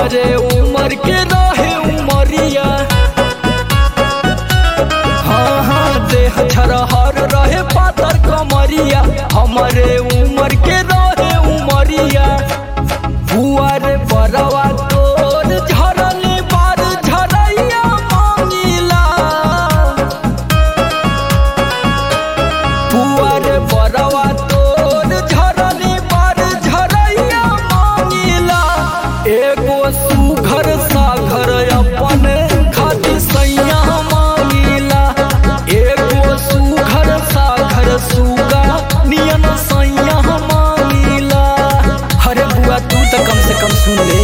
हमरे उमर के रहे उमरिया हाँ हाँ देह छरहर रहे पातर कमरिया हमरे उमर के रहे उमरिया बुआर बरवा तोर झरल बार झरैया मांगिला बुआर बरवा तोर झरल बार झरैया मांगिला एगो सुघर साघर अपन खातिर सैया मांगिला एगो सुघर साघर सुगा नियन सैया मांगिला अरे बुआ तू तो कम से कम सुन ले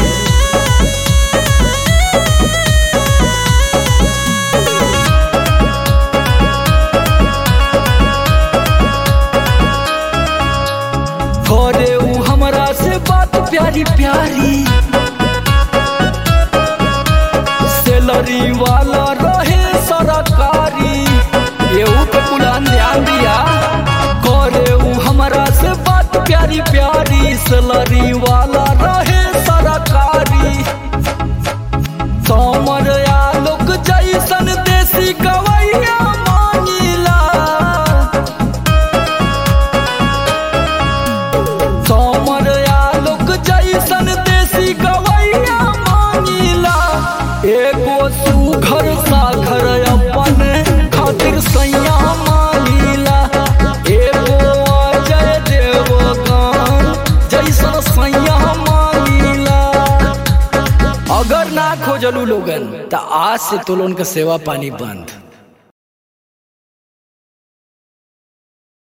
करे ऊ हमरा से बात प्यारी प्यारी सैलरी वाला रहे सरकारी एहू पे कुलान ध्यान दिया करे ऊ हमरा से बात प्यारी प्यारी सैलरी वाला रहे सरकारी समर आलोक जैसन देसी गवैया मांगिला समर आलोक जैसन देसी गवैया मांगिला एगो सुघर साघर अपन खातिर सैया मांगिला एगो अजय देवगन जैसन सैया मांगिला अगर ना खोजलू लोगन त आज से तो लोन का सेवा पानी बंद